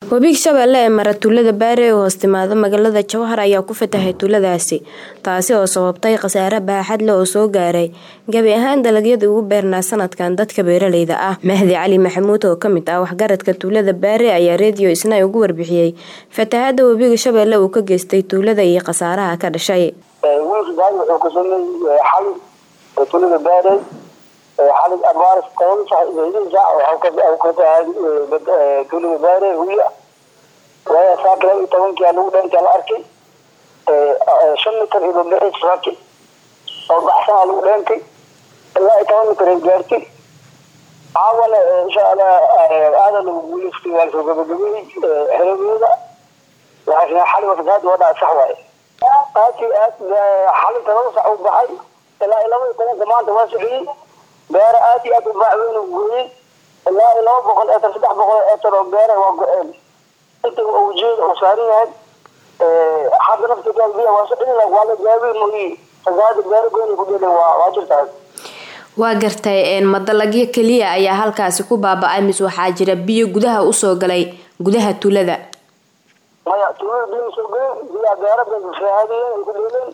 webiga shabeelle ee mara tuulada baare ee hoos timaada magaalada jowhar ayaa ku fatahay tuuladaasi taasi oo sababtay khasaare baaxad leh oo soo gaaray gebi ahaan dalagyadii ugu beernaa sanadkan dadka beeraleyda ah mahdi cali maxamuud oo kamid ah waxgaradka tuulada baare ayaa reediyo isna ugu warbixiyey fatahada webiga shabeelle uu ka geystay tuulada iyo khasaaraha ka dhashay wuxuu ka sameeyey xali tuulada baare xali abaaris toban sac ka tahay tuulada baare huya waaya saaka laba iyo tobankia lagu dheenta la arkay shan mitar iyo bambixis raki oo baxsanaa lagu dheentay ilaa iyo toban mitar ay gaartay caawana insha allah aada lagu guuleystay waa lasoo gabagabeeyey xeradooda waxaa xali wafadaad wadhaa sax waaye aad iyo aad xalinta laba sax uu baxay ilaa iyo laba iyo tobanka maanta waa sociyey beera aad iyo aad u baax weyn u gooyey ilaa iyo laba boqol eetar saddex boqol eetar oo beera waa go-een inta ujeeda uu saaran yahay hadda naftigaa biya waa socin waa la gaabin mooyi fasaada beera goyn ku dheelen waa waa jirtaa waa gartay madalagyo keliya ayaa halkaasi ku baaba-ay mise waxaa jira biyo gudaha usoo galay gudaha tuulada maya tuulada biyo soo galeen biyaa beera fasaadiyeen ay ku dheeleen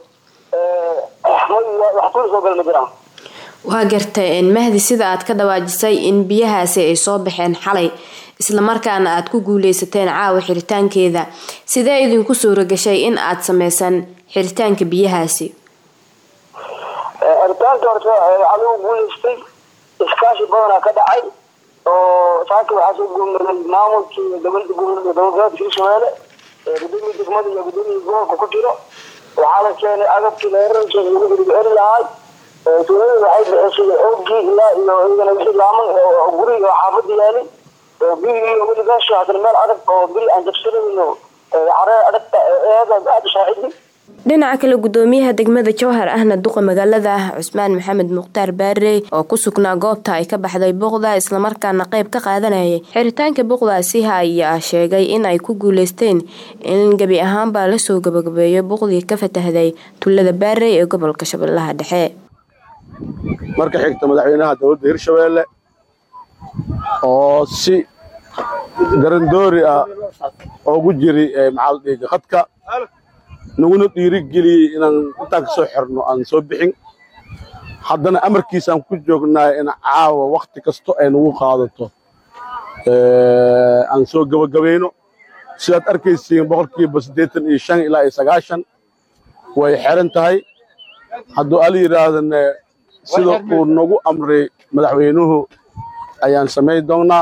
wax tuula soo gal ma jiraan waa gartay mahdi sida aad ka dhawaajisay in biyahaasi ay soo baxeen xalay islamarkaana aada ku guuleysateen caawa xiritaankeeda sidee idinku suura gashay in aada sameysaan xiritaanka biyahaasi xiritaanka horta waxaa lagu guuleystay iskaashi badanaa ka dhacay oo saaka waxaa soo guurmaday maamulkii dowlada gobolgoboleedka hirshabeelle gudoomiya degmada iyo gudoomiya gobolka ku jiro waxaa la keenay agabkii leerarka lagu hirgeli lahay tuulada waxay bixisay oogii ilaa iyo iyagana wixii laaman oo guriga oo xaafada yaalay biyigii weligaasho haddana meel adag oo biri aan jabsanayno caree adagta eeda aada shaacidi dhinaca kale gudoomiyaha degmada jowhar ahna duqa magaalada ah cusmaan maxamed mukhtaar baarey oo ku sugnaa goobta ay ka baxday buuqda islamarkaana qeyb ka qaadanayay xiritaanka buuqdaasi ayaa sheegay in ay ku guuleysteen in gebi ahaanbaa lasoo gabagabeeyo buuqdii ka fatahday tuulada baarey ee gobolka shabeellaha dhexe marka xigta madaxweynaha dowladda hirshabeelle oo si garandoori ah oogu jiri maxaaldhiga khadka naguna dhiirigeliyey inaan intaan ka soo xirno aan soo bixin haddana amarkiisaan ku joognaa in caawa wakhti kasto ay nagu qaadato aan soo gebagabayno sidaad arkaysiin boqolkiiba siddeetan iyo shan ilaa iyo sagaashan way xeran tahay hadduu al yidhaahdane sida uu nagu amray madaxweynuhu ayaan samayn doonnaa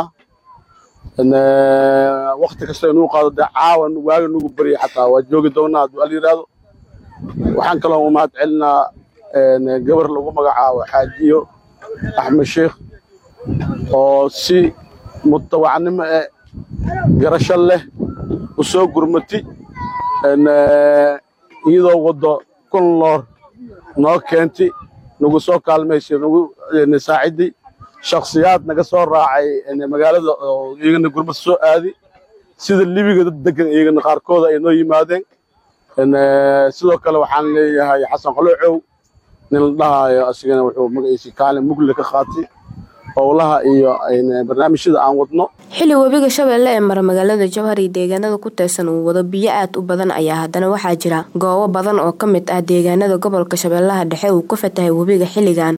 wakti kasta inuu qaado dee caawa waaga nagu barya xataa waa joogi doonnaa hadduu al yidhaahdo waxaan kaloo umahad celinaa gabar lagu magacaabo xaajiyo axmed sheikh oo si mutawacnimo e garasho leh u soo gurmati iyadoo waddo kun loor noo keenti nagu soo kaalmaysay nagu saacidday shakhsiyaad naga soo raacay magaalada oo iyagana gurmad soo aadi sida libiga dad degan iyagana qaarkooda ay noo yimaadeen sidoo kale waxaan leeyahay xasan qaloocow nin la dhahaayo asigana wuxuu magaciisi kaalin mugle ka qaatay howlaha iyo barnaamijyada aan wadno xilli webiga shabeelle ee mara magaalada jowhar iyo deegaanada ku teesan uu wado biyo aad u badan ayaa haddana waxaa jira goobo badan oo ka mid ah deegaanada gobolka shabeellaha dhexe uu ka fatahay webiga xilligan